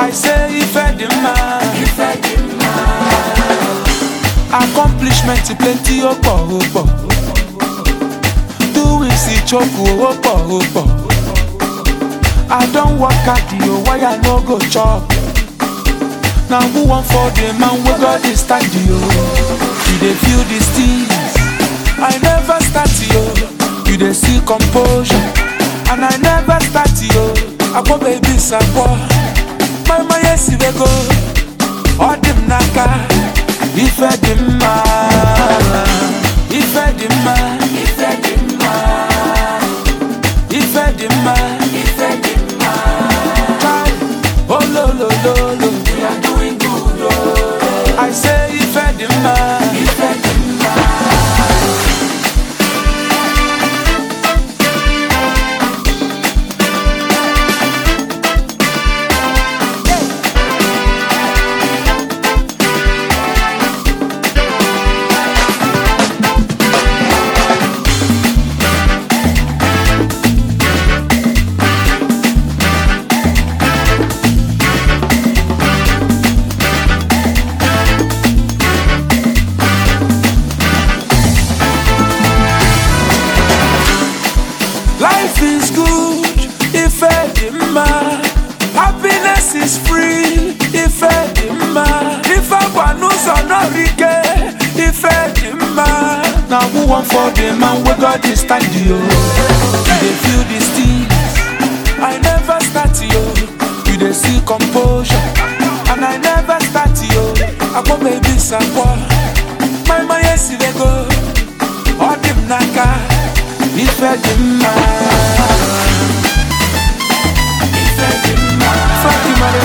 I say ife dị mma accomplishment plenty ó pọ̀ ó pọ̀ doing sí choku ó pọ̀ ó pọ̀ I don work hard o why I no go chop na who wan for the man wey God dey stand yo you dey feel these things I never start yo you dey see composure and I never start yo akpọ baby sakpọ mama yesi wey go ọ dị m n'aka ife dị mma ife dị mma ife dị mma ife dị mma ife dị mma Kai, ololololo we are doing good oh. I say ife dị mma ife dị mma Life is good if edema. Happiness is free if edema. If I want no rike if edema. Now who want for the man we got this stand yo? You dey feel these things. I never start yo. You dey see composure. And I never start yo. I go baby sakwa. My my yes they go. All them naka. Ife dị mma Ife dị mma Fatima